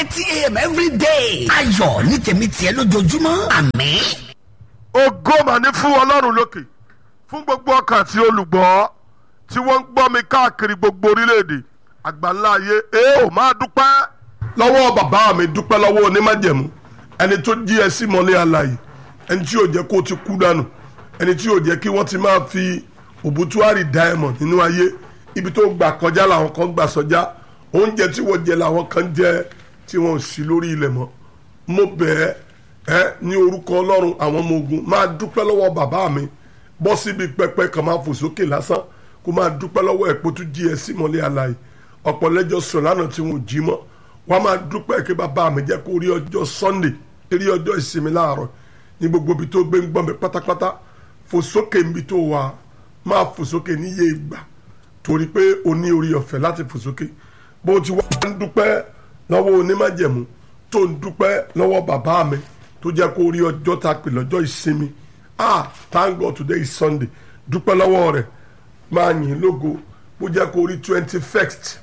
thirty a.m. every day. ayọ̀ ní tèmi tiẹ̀ lójoojúmọ́ àmín. ògo mà ní fún ọlọ́run lókè fún gbogbo ọkàn àti olùgbọ́ tí wọ́n ń gbọ́ mi káàkiri gbogbo orílẹ̀-èdè àgbáńlá ayé ẹ ò máa dúpẹ́ lọ́wọ́ bàbá mi dúpẹ́ lọ́wọ́ onímájẹ̀mú ẹni tó jí ẹ sí mọ́lẹ́ àlàyé ẹni tí yóò jẹ́ kó o ti kú dànù ẹni tí yóò jẹ́ kí wọ́n ti máa fi òbútúárì diamond nínú ayé ibi tó gbà kọjá làwọn kan gbà sọjá oúnjẹ tí wọ́n jẹ làwọn kan jẹ tí wọ́n ò sí lórí ilẹ̀ mọ́ mo bẹ̀ ẹ́ ẹ́ ní orúkọ ọlọ́run àwọn ọmọ ogun máa dúpẹ́ lọ́wọ́ bàbá mi bọ́ síbi pẹpẹ kan máa fò sókè lásán kó máa dúpẹ́ lọ́wọ́ ẹ̀pọ̀ tó jí ẹ sí mọ́lẹ́ àlàyé ọ̀pọ̀ lẹ́jọ́ sùn lánàá tí wọ́n jí mọ́ wọ́n máa dúpẹ́ kí bàbá mi jẹ́ kó rí ọjọ́ sunday rí ọjọ́ ìsinmi láàárọ̀ ní gbogbo ibi tó gbé ń gbọ́n mi pátápátá fò sókè níbi tó wà máa fò sókè níye ìgbà torí pé o ní orí ọ̀fẹ́ láti fò sókè bó ti wá ń dúpẹ́ lọ́wọ́ onímájẹ̀mú tó ń dúpẹ́ lọ́wọ́ bàbá mi tó jẹ́ kó rí ọjọ́ ta pè lọ́jọ́ ìsinmi ah thank God today is sunday dúpẹ́ lọ́wọ́ rẹ̀ máa yìn lógo bó jẹ́ kó rí twenty first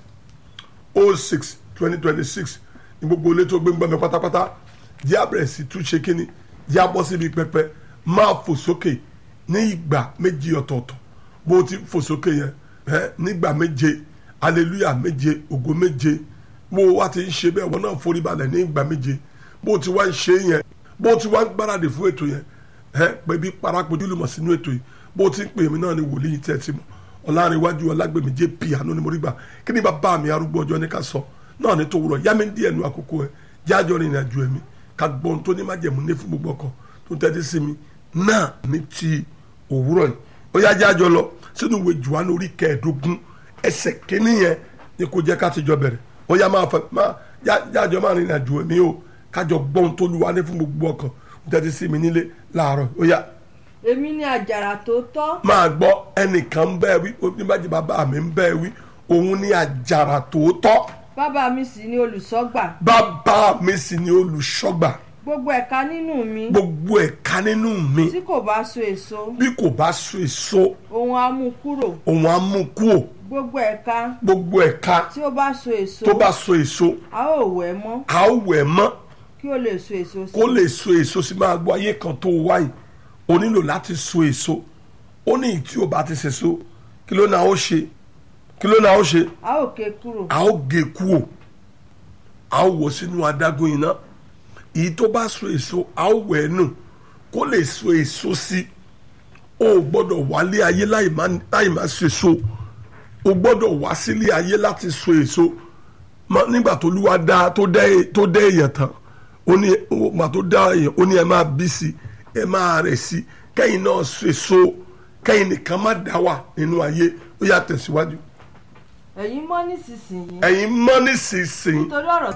oh six twenty twenty six ní gbogbo ilé tó gbé ń gbọ́ mi pátápátá jẹ́ àbẹ̀rẹ̀ sí tún ṣe kínní jẹ́ àbọ̀ síbi pẹpẹ máa fò sókè ní ìgbà méjì ọ̀tọ̀ọ̀tọ̀ bó ti fò sókè yẹn ẹ nígbà méje hallelujah méje ògo méje bó wá ti ń ṣe bẹ́ẹ̀ wọ́n náà forí balẹ̀ ní ìgbà méje bó ti wá ń ṣe yẹn bó ti wá ń gbáradì fún ètò yẹn ẹ pẹ̀bí parapojú lùmọ̀ sínú ètò yìí bó ti ń pè mí náà ni wòlíì tẹ́ ti mọ̀ ọ̀làrìnwájú ọlágbèmí jẹ́ piano ni mo rí gbà kí ni bàbá mi arúgbó ọjọ́ ní ká sọ náà ní tòwúrọ̀ yá mi ń díẹ̀ nu àkókò ẹ̀ jájọ́ rìnrìn àjò ẹ̀mí ká gbọ́n tó ní májẹ̀mú ní fún gbogbo ọkọ̀ tó tẹ́tí sí mi náà ní ti òwúrọ̀ yìí ó yá jájọ́ lọ sínú ìwé Jòhánù orí kẹẹ̀ẹ́dógún ẹsẹ̀ kínní yẹn ni kò jẹ́ ká ti jọ bẹ̀rẹ̀ ó yá máa fẹ́ máa jájọ́ máa rìnrìn àjò ẹ̀mí o kájọ gbọ́n tó lu wa ní fún gbogbo ọkọ̀ tó tẹ́tí sí mi nílé láàárọ̀ ó yá èmi ni àjàrà tó tọ́ máa gbọ́ ẹnìkan bẹ́ẹ̀ wí oníbàjẹ́ bàbá mi ń bẹ́ẹ̀ wí òun ni àjàrà tòótọ́ bàbá mi sì ni olùṣọ́gbà bàbá mi sì ni olùṣọ́gbà gbogbo ẹ̀ka nínú mi gbogbo ẹ̀ka nínú mi tí kò bá so èso bí kò bá so èso òun á mú kúrò òun á mú kúò gbogbo ẹ̀ka gbogbo ẹ̀ka tí ó bá so èso tó bá so èso a ó wẹ̀ mọ́ a ó wẹ̀ mọ́ kí ó lè so èso sí kó lè so èso sí máa gbọ́ ayé kan tó wáyé o nílò láti so èso ó ní tí o bá ti ṣe so kí ló náà ó ṣe kí ló náà ó ṣe a ó ké kúrò a ó gé kúò a ó wọ̀ sínú adágún iná èyí tó bá so èso a ó wẹ̀ nù kó lè so èso sí o ò gbọ́dọ̀ wálé ayé láì má láì má so èso o gbọ́dọ̀ wá sílé ayé láti so èso Ma- nígbà tó lúwa dá tó dá è- tó dá èèyàn tán ó ní ìgbà tó dá èèyàn ó ní ẹ máa bí sí ẹ máa rẹ̀ sí kẹ́yìn náà so èso kẹ́yìn nìkan má dá wà nínú ayé ó yá tẹ̀síwájú ẹ̀yin mọ́ nísinsìnyí ẹ̀yin mọ́ nísinsìnyí nítorí ọ̀rọ̀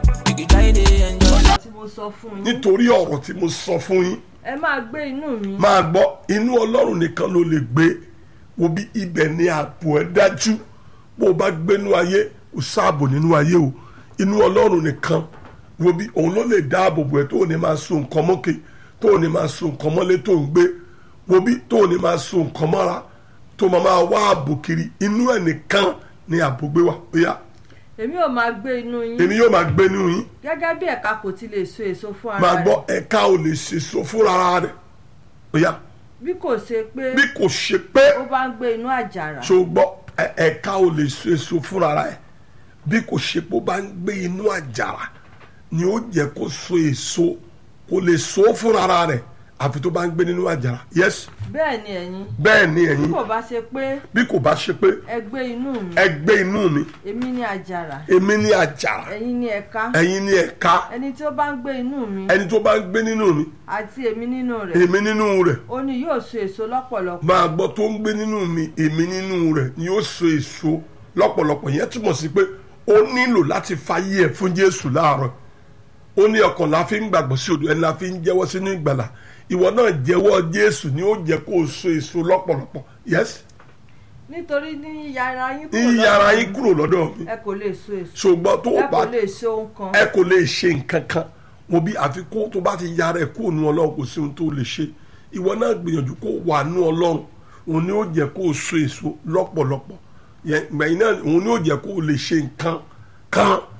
tí mo sọ fún yín nítorí ọ̀rọ̀ tí mo sọ fún yín ẹ máa gbé inú mi máa gbọ́ inú ọlọ́run nìkan ló lè gbé wo bí ibẹ̀ ni ààbò ẹ̀ dájú bó o bá gbénú ayé o sáàbò nínú ayé o inú ọlọ́run nìkan wo bí òun ló lè dáàbò bò ẹ́ tó o ní máa so nǹkan mọ́kè tó o ní máa so nǹkan mọ́lé tó ń gbé wo bí tó o ní máa so nǹkan mọ́ra tó o máa máa wá ààbò kiri inú ẹ̀ nìkan ni ààbò gbé wà ó yá èmi ò máa gbé inú yín èmi yóò máa gbénú yín gẹ́gẹ́ bí ẹ̀ka kò ti lè so èso fún ara máa rẹ̀ gbọ́ ẹ̀ka ò lè ṣèso fúnra rẹ̀ ó yá bí kò ṣe pé bí kò ṣe pé ó bá ń gbé inú àjàrà ṣùgbọ́n ẹ- ẹ̀ka ò lè so èso fúnra ẹ̀ bí kò ṣe pé ó bá ń gbé inú àjàrà ni ó jẹ́ kó so èso kò lè so fúnra rẹ̀ àfi tó bá ń gbé nínú àjàrà yes bẹ́ẹ̀ ni ẹ̀yin bẹ́ẹ̀ ni bí ẹ̀yin kò bá ṣe pé bí kò bá ṣe pé ẹ gbé inú mi ẹ gbé inú mi èmi ni àjàrà èmi ní àjàrà ẹ̀yin ni ẹ̀ka ẹ̀yin ní ẹ̀ka ẹni tí ó bá ń gbé inú mi ẹni tó bá ń gbé nínú mi àti èmi nínú rẹ̀ èmi nínú rẹ̀ ó ní yóò so èso lọ́pọ̀lọpọ̀ máa gbọ́ tó ń gbé nínú mi èmi nínú rẹ̀ ni ó so èso lọ́pọ̀lọpọ̀ yẹn túmọ̀ sí pé ó nílò láti fàyè ẹ̀ fún Jésù láàárọ̀ ó ní ọkàn la fi ń gbàgbọ́ sí odò ẹni la fi ń jẹ́wọ́ sínú ìgbàlà ìwọ náà jẹ́wọ́ Jésù ni ó jẹ́ kó o so èso lọ́pọ̀lọpọ̀ yes nítorí ní yàrá yín kúrò ní yàrá lọ́dọ̀ yín kúrò lọ́dọ̀ mi ẹ kò lè so èso ṣùgbọ́n tó o ẹ bá kò lè ṣe ohun kan ẹ kò lè ṣe nǹkan kan mo bí àfikún tó bá ti yára ẹ kó nu ọlọ́run kò sí ohun tó lè ṣe ìwọ náà gbìyànjú kó wà nú ọlọ́run òun ni ó jẹ́ kó o so èso lọ́pọ̀lọpọ̀ yẹn gbẹ̀yìn náà òun ni ó jẹ́ kó o lè ṣe nǹkan kan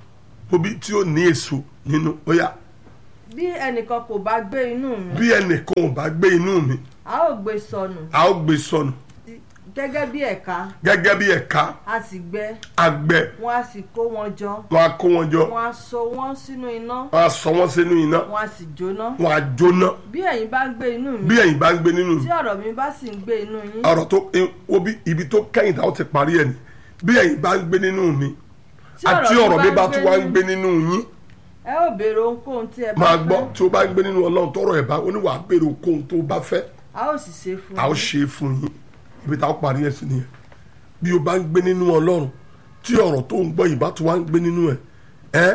obi tí ó ní èso nínú ó yá bí ẹnìkan kò bá gbé inú mi bí ẹnìkan ò bá gbé inú mi a ó gbé sọnù a ó gbé sọnù gẹ́gẹ́ bí ẹ̀ka gẹ́gẹ́ bí ẹ̀ka a sì gbẹ àgbẹ̀ wọ́n á sì kó wọn jọ wọn á kó wọn jọ wọ́n á so wọ́n sínú iná wọn á sọ wọn sínú iná wọ́n á sì jóná wọn á jóná bí ẹ̀yin bá ń gbé inú mi bí ẹ̀yin bá ń gbé nínú mi tí ọ̀rọ̀ mi bá sì ń gbé inú yín ọ̀rọ̀ tó obi ibi tó kẹ́yìn táwọn ti parí ẹ̀ ni bí ẹ̀yin bá ń gbé nínú mi tí àti ọ̀rọ̀ mi bá tún wá ń gbé nínú nínú yín ẹ ó béèrè ohunkóhun tí ẹ bá máa fẹ́ gbọ́ tí o bá ń gbé nínú ọlọ́run tọrọ ẹ̀ bá oníwà béèrè okòhun tó o bá fẹ́ a ó sì ṣe fún a ó yín ṣe é fún yín ibi táwọn parí ẹ̀ sí nìyẹn bí o bá ń gbé nínú ọlọ́run tí ọ̀rọ̀ tó ń gbọ́ yìí bá tún wá ń gbé nínú ẹ̀ ẹ́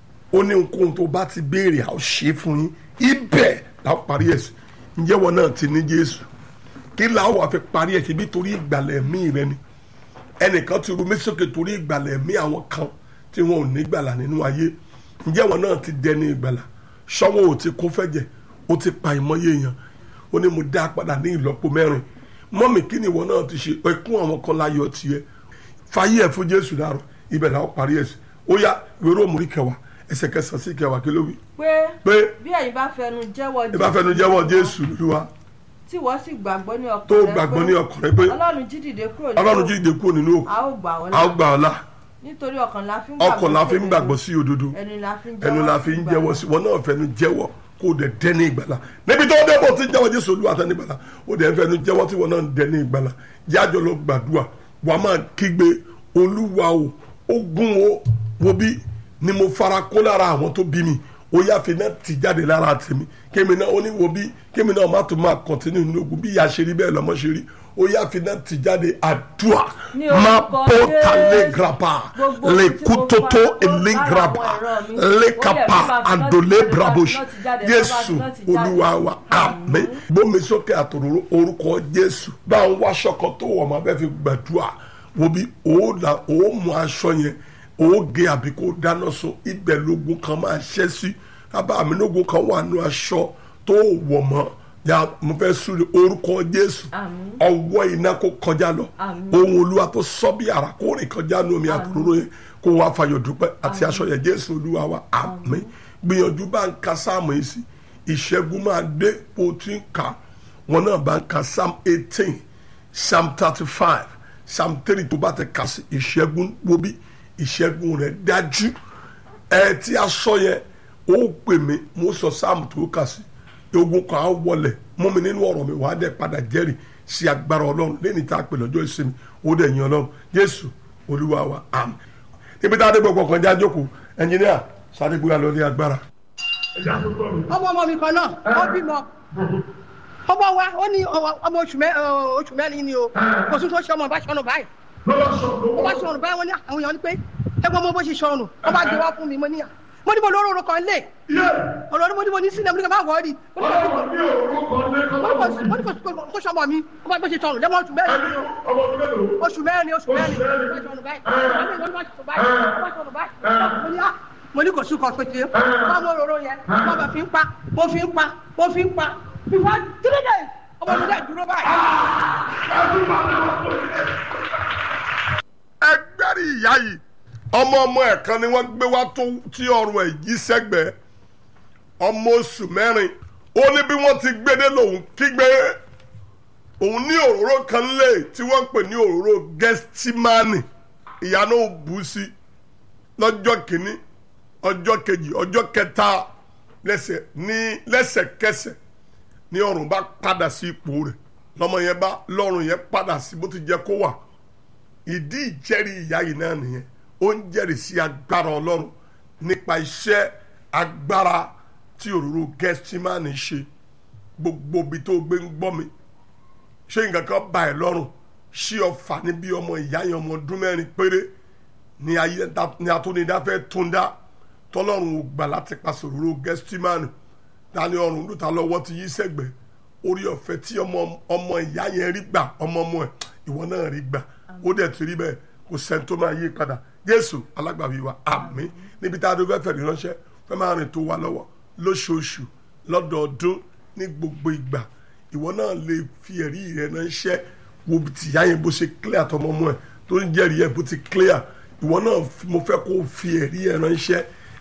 ó ní okòhun tó o bá ti béèrè a ó ṣe é fún yín ibẹ̀ làwọn parí ẹ̀ sí ǹjẹ́ wọn náà ti ní jésù kí làwọn wà fi parí ẹ̀ sí bí torí ìgbàlẹ̀ mí rẹ ni ẹnìkan ti ru mẹ́sọ̀kè torí ìgbàlẹ̀ mí àwọn kan tí wọn ò ní gbàlà nínú ayé ǹjẹ́ wọn náà ti dẹni ìgbàlà ṣọ́wọ́ ò ti kún fẹ́jẹ̀ ó ti pa ìmọ̀ye èèyàn ó ní mo dá a padà ní ìlọ́po mẹ́rin mọ́mì kí ni ìwọ náà ti ṣe ẹkún àwọn kan láyọ̀ tiẹ̀ fàyè ẹ̀ fún jésù dàrọ̀ ibẹ̀ làwọn parí ẹ̀ sí ó yá ìwé róòmù kẹwàá ẹsẹ̀ kẹsàn-án sí kẹwàá kí ló wí pé pé bí ẹ̀yin bá fẹnu jẹ́wọ́ ẹ bá fẹnu jẹ́wọ́ jésù lóluwà tí wọ́n sì gbàgbọ́ ní ọkàn tó rẹ gbàgbọ́ pé ní ọkàn rẹ pé ọlọ́run jí dìde kúrò nínú ọlọ́run òkú, jíde kúrò nínú òkú a ó gbà ọ́ a ó là gbà ọ́ là nítorí ọkàn la fi ń ọkàn la fi ń sí gbàgbọ́ òdodo, sí òdodo ẹnu la fi ń ẹnu la fi ń ìgbàlà. jẹ́wọ́ sí wọn náà fẹnu jẹ́wọ́ kó o dẹ̀ dẹ́ni ìgbàlà níbi tó dé bò tí jẹ́wọ́ jésù olúwa tẹ́ni ìgbàlà o dẹ̀ fẹnu jẹ́wọ́ tí wọn náà dẹ́ni ìgbàlà yájọ́ lọ gbàdúrà wàá máa kígbe olúwa o ogun o wo bí ni mo fara kó lára àwọn tó bí mi ó yá fi náà ti jáde lára tèmi kémi náà ó ní wo bí kémi náà má tún máa kọ̀tínú nínú ogun bí ìyá ṣe rí bẹ́ẹ̀ lọ́mọ ṣe rí ó yá fi náà ti jáde àdúrà Ní má orúkọ bó ta lé Jésù. grapa Gbogbo lè ohun tí kú mo tó tó fara kó èlé lára grapa àwọn ẹ̀rọ mi, lè ó yẹ kapa kí bá fi àdòlé náà ti brabosh jáde, náà ti jáde, jésù náà ti jáde. olúwa wa àmín gbómi sókè àtòrò orúkọ jésù bá ń wá aṣọ kan tó wọ̀ máa bẹ́ẹ̀ fi gbàdúrà wo bí ó là ó mú aṣọ yẹn ó gé àbí kó dáná sun ibẹ̀ lógun kan máa ṣẹ́ sí bàbá mi lógun kan wà nù aṣọ tó wọ̀ mọ́ ya mo fẹ́ súre orúkọ jésù Àmín. ọwọ́ iná kó kọjá lọ Àmín. ohun olúwa tó sọ bí ara kó rìn kọjá nù omi àtòrò yẹn kó wá fayọ̀ dúpẹ́ àti aṣọ yẹn jésù olúwa wa àmín gbìyànjú bá ń ka sáàmù yìí sí ìṣẹ́gun máa dé bó ti ń kà wọn náà bá ń ka psalm eighteen psalm thirty five psalm three tó bá ti kà sí ìṣẹ́gun wo bí ìṣẹ́gun rẹ̀ dájú ẹ tí aṣọ yẹn ó pè mí mo sọ sáàmù tó kà sí ogun kan á wọlẹ̀ mú mi nínú ọ̀rọ̀ mi wàá dẹ̀ padà jẹ́rìí sí agbára ọlọ́run lẹ́ni tá a pè lọ́jọ́ ìsinmi ó dẹ̀ yin ọlọ́run jésù olúwa wa àmín níbi tá a dé gbogbo kan já jókòó ẹnjìníà sáré gbéra lọ ní agbára. ọmọ ọmọ mi kan náà ó bímọ ọmọ wa ó ní ọmọ oṣù mẹ oṣù mẹ́rin ni o kò sí tó ṣe ọmọ bá ṣọnù báyìí ó bá ṣọnù báyìí wọn ní àwọn èèyàn ní pé ẹgbẹ́ ọmọ bó ṣe ṣọnù ó bá gbé wá fún mi mo níyà mo ní mo lóró oró kan lé ọ̀rọ̀ ni mo ní mo ní sílẹ̀ mo ní ká má wọ̀ ọ́ di mo ní kò- mo ní kò kó sọmọ mi ó bá gbé ṣe ṣọnù lẹ́mọ̀ oṣù mẹ́rin ni o oṣù mẹ́rin ni oṣù mẹ́rin ó bá ṣọnù báyìí ó bá ṣọnù báyìí ó bá ṣọnù báyìí mo ní à mo ní kò sí kan pété wọn mú òróró yẹn wọn bá fi ń pa mo fi ń pa mo fi ń pa bíwá three days ọmọ mi dẹ dúró báyìí. ẹgbẹ́rì ìyá yìí ọmọ ọmọ ẹ̀ kan ni wọ́n gbé wá tó tí ọrùn ẹ̀ yí sẹ́gbẹ̀ẹ́ ọmọ oṣù mẹ́rin ó ní bí wọ́n ti gbédé lòun kígbe òun ní òróró kan lé tí wọ́n ń pè ní òróró gẹ́stímánì ìyá náà bù sí lọ́jọ́ kìíní ọjọ́ kejì ọjọ́ kẹta lẹ́sẹ̀ ní lẹ́sẹ̀kẹsẹ̀ ní ọrùn bá padà sí ipò rẹ̀ lọ́mọ yẹn bá lọ́rùn yẹn padà sí bó ti jẹ́ kó wà ìdí ìjẹ́rìí ìyá yìí náà nìyẹn ó ń jẹ́rìí sí agbára ọlọ́run nípa iṣẹ́ agbára tí òróró gẹ́stímánì ṣe gbogbo ibi tó gbé ń gbọ́ mi ṣé nǹkan kan bá ẹ lọ́rùn ṣí ọfà níbi ọmọ ìyá yẹn ọmọ ọdún mẹ́rin péré ní ayé ní atúnidáfẹ́ túndá tọ́lọ́run ò gbà láti pàṣẹ òróró gẹ́stímánì dání ọrùn ló ta lọ́wọ́ ti yí sẹ́gbẹ̀ẹ́ orí ọ̀fẹ́ tí ọmọ ọmọ ìyá yẹn rí gbà ọmọ ọmọ ẹ̀ ìwọ náà rí gbà ó dẹ̀ ti rí bẹ́ẹ̀ kò sẹ́ni tó máa yí padà jésù alágbàwí wa àmín níbi tá a dé fẹ́ẹ́ fẹ́ẹ́ ránṣẹ́ fẹ́ẹ́ máa rìn tó wa lọ́wọ́ lóṣooṣù lọ́dọọdún ní gbogbo ìgbà ìwọ náà lè fi ẹ̀rí rẹ ránṣẹ́ wo tìyá yẹn bó ṣe clear tọmọ ọmọ ẹ̀ tó ń jẹ́rìí ẹ̀ bó ti clear ìwọ náà mo fẹ́ kó o fi ẹ̀rí ẹ̀ ránṣẹ́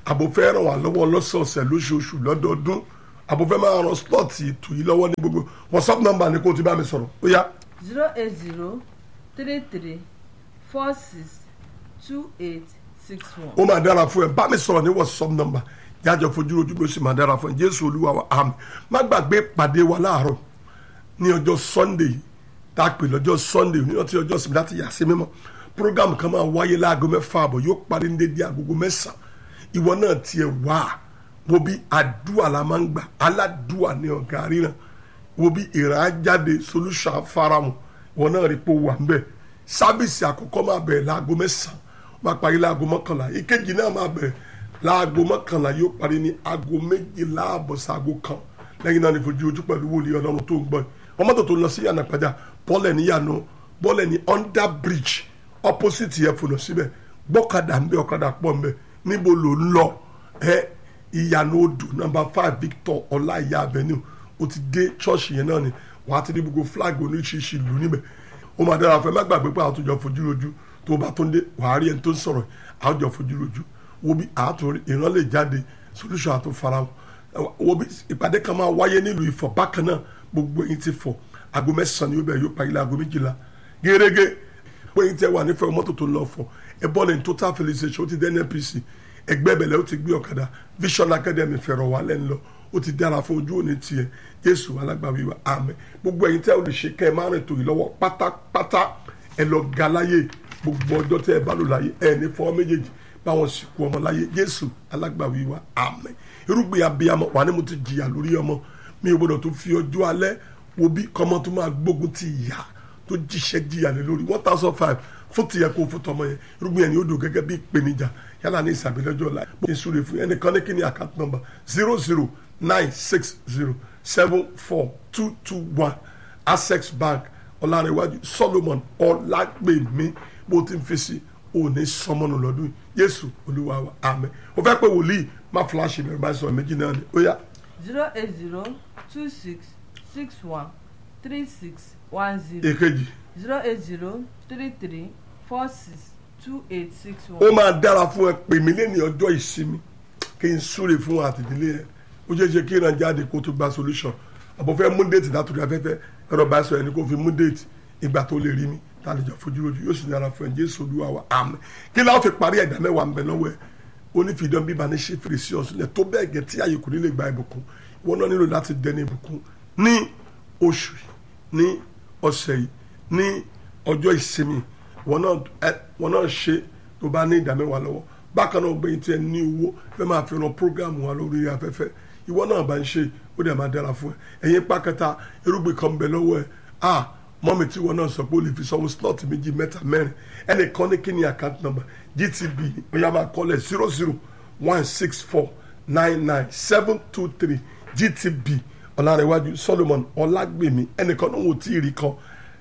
àbò fẹ́ ràn wá lọ́wọ́ lọ́sọ̀ọ̀sẹ̀ lóṣooṣù lọ́dọọdún àbò fẹ́ máa ran slọ́ọ̀tì ètò yìí lọ́wọ́ ní gbogbo whatsapp number ni kó o ti bá mi sọ̀rọ̀ ó yá zero eight zero three three four six two eight six one. ó máa dára fún ẹ bá mi sọ̀rọ̀ ní whatsapp number jájọ fojú rojú ló sì máa dára fún ẹ jésù olúwa wa àmì má gbàgbé pàdé wa láàárọ̀ ní ọjọ́ sunday tá a pè lọ́jọ́ sunday ní ọtí ọjọ́ sinmi láti yà sí mímọ́ program kan máa wáyé láago mẹ́fà àbọ̀ yóò parí ní dédé agogo mẹ́sàn-án ìwọ náà tiẹ̀ wá wo bí àdúà la máa ń gbà aládùà ní ọ̀gá ríran wo bí ìrànjáde solution farahàn ìwọ náà rí pé ó wà ń bẹ̀ sábìsì àkọ́kọ́ máa bẹ̀rẹ̀ láago mẹ́sàn-án máa parí láago mọ́kànlá ìkejì náà máa bẹ̀rẹ̀ láago mọ́kànlá yóò parí ní aago méjìlá àbọ̀ sáago kan lẹ́yìn náà ní fojú ojú pẹ̀lú wòlíì ọlọ́run tó ń gbọ́ wọn mọ́tò tó ń lọ sí yànnà pàjá bọ́ọ̀lẹ̀ ní yànnà bọ́ọ̀lẹ̀ ní under bridge opposite yẹn fònà síbẹ̀ gbọ́kadà ń bẹ ọ̀kadà pọ̀ ń bẹ níbo ló ń lọ ẹ ìyànà odò number five victor ọláìyá avenue o ti dé church yẹn náà ni wàá ti rí gbogbo flag oníṣiṣi ìlú níbẹ̀ ó máa dára fẹ́ má gbàgbé pé àwọn tó jọ fojú rojú tó bá tó ń dé wàá rí ẹni tó ń sọ̀rọ̀ àwọn jọ fojú rojú wo bí àtò ìran lè jáde solution àtò farahàn wo bí ìpàdé kan máa wáyé nílùú Ifọ̀ bákan náà gbogbo ẹ̀yin ti fọ̀ aago mẹ́sàn-án ni ó bẹ̀rẹ̀ yóò parí láago méjìlá gẹ́gẹ́ pé ẹ̀yin tẹ́ wà nífẹ̀ẹ́ mọ́tò tó ń lọ fọ̀ ẹ bọ́ọ̀lù ní total felicitation ó ti dé NNPC ẹgbẹ́ bẹ̀lẹ̀ ó ti gbé ọ̀kadà Vision Academy fẹ̀rọ̀ wà lẹ́nu lọ ó ti dára fún ojú òní tiẹ̀ Jésù alágbàwí wa àmín gbogbo ẹ̀yin tẹ́ ò lè ṣe kẹ́ ẹ máa rìn tòyí lọ́wọ́ pátápátá ẹ lọ ga láyé gbogbo ọjọ́ tẹ́ ẹ bá lò láyé ẹ ní fọwọ́ méjèèjì báwọn sì kú ọmọ láyé Jésù alágbàwí wa àmín irúgbìn abiyamọ wà ní mo ti jìyà lórí ọmọ mi ò gbọdọ̀ tó fi ọjọ́ alẹ́ wo bí kọ́mọ tó máa gbógun ti ìyá tó jíṣẹ́ jìyà lé lórí one thousand five fún tìyẹ kó fún tọmọ yẹn irúgbìn yẹn ni ó dùn gẹ́gẹ́ bí ìpèníjà yálà ní ìsàbílẹ́jọ́ ọ̀la bó ṣe súre fún ẹnìkan ní kíni account number zero zero nine six zero seven four two two one access bank ọ̀làrẹ̀wájú solomon ọ̀làgbèmí bó ti ń fi sí òní sọmọnù lọ́dún yéésù olúwa wa àmín ó fẹ́ pé wòlíì má fúláṣí mi bá sọ méjì náà ni ó yá zero eight zero two six six one three six one zero èkejì zero eight zero three three four six two eight six ó one. máa dára fún ẹ pè mí lẹ́ni ọjọ́ ìsinmi kí n súre fún àtìdílé ẹ ó ṣeé ṣe kí ìran jáde kó tó gba solution àbọ̀ fẹ́ mú déètì látòrí afẹ́fẹ́ ẹ̀rọ bá sọ ẹni kó fi mú déètì ìgbà tó lè rí mi tá a lè jọ fojú lójú yóò sì dára fún ẹ jésù olúwa wa àmín kí láwọn fi parí ẹ̀dá mẹ́wàá ń bẹ lọ́wọ́ ẹ onífìdán bíbá ní ṣe fèrèsé ọ̀sùnlẹ̀ tó bẹ́ẹ̀ gẹ̀ tí ààyè kò ní lè gba ìbùkún ìwọ náà nílò láti dẹni ìbùkún ní oṣù yìí ní ọ̀sẹ̀ yìí ní ọjọ́ ìsinmi wọn náà ẹ wọn náà ṣe tó bá ní ìdá mẹ́wàá lọ́wọ́ bákan náà gbẹ̀yìn tí ẹ ní owó fẹ́ máa fi ran program wa lórí afẹ́fẹ́ ìwọ náà bá ń ṣe ó dẹ̀ máa dára fún ẹ ẹ̀yin pákẹ́ta irúgbìn kan bẹ lọ́wọ́ ẹ ah mọ́mi tí wọn náà sọ pé ó lè fi sanwó slot méjì mẹ́ta mẹ́rin ẹnìkan ní kí ni account number gtb ó yá máa kọ́lẹ̀ zero zero one six four nine nine seven two three gtb ọ̀làrẹ̀wájú solomon ọlágbèmí ẹnìkan náà wò tí ì rí kan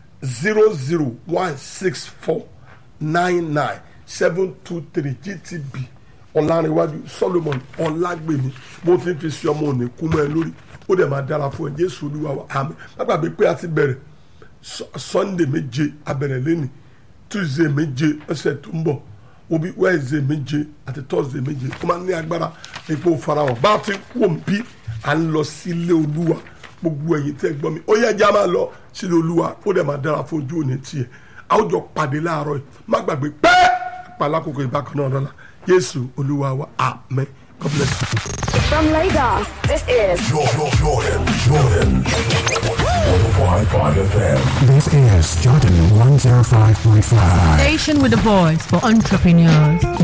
zero zero one six four nine nine seven two three gtb ọ̀làrẹ̀wájú solomon ọlágbèmí bó ti ń fi sí ọmọ òní kú mọ́ ẹ lórí ó dẹ̀ máa dára fún ẹ jésù olúwa wa àmín má gbàgbé pé a ti bẹ̀rẹ̀ Su- sunday méje abẹ̀rẹ̀ lẹ́nì tuesday méje ọ̀sẹ̀ tó ń bọ̀ obi wednesday méje àti thursday méje ó máa ń ní agbára ipò farahàn bá a ti wò ń bí à ń lọ sílé olúwa gbogbo ẹ̀yin tẹ́ gbọ́ mi ó yẹ ẹja máa lọ sílé olúwa ó dẹ̀ máa dára fún ojú òní tiẹ̀ a ó jọ pàdé láàárọ̀ yìí má gbàgbé pé pàlákòókò ìbákan náà lọ́la yéésù olúwa wa àmín god bless you. From Lagos, this is Jordan, Jordan, Jordan. 105.5 FM. This is Jordan 105.5. Station with a voice for entrepreneurs.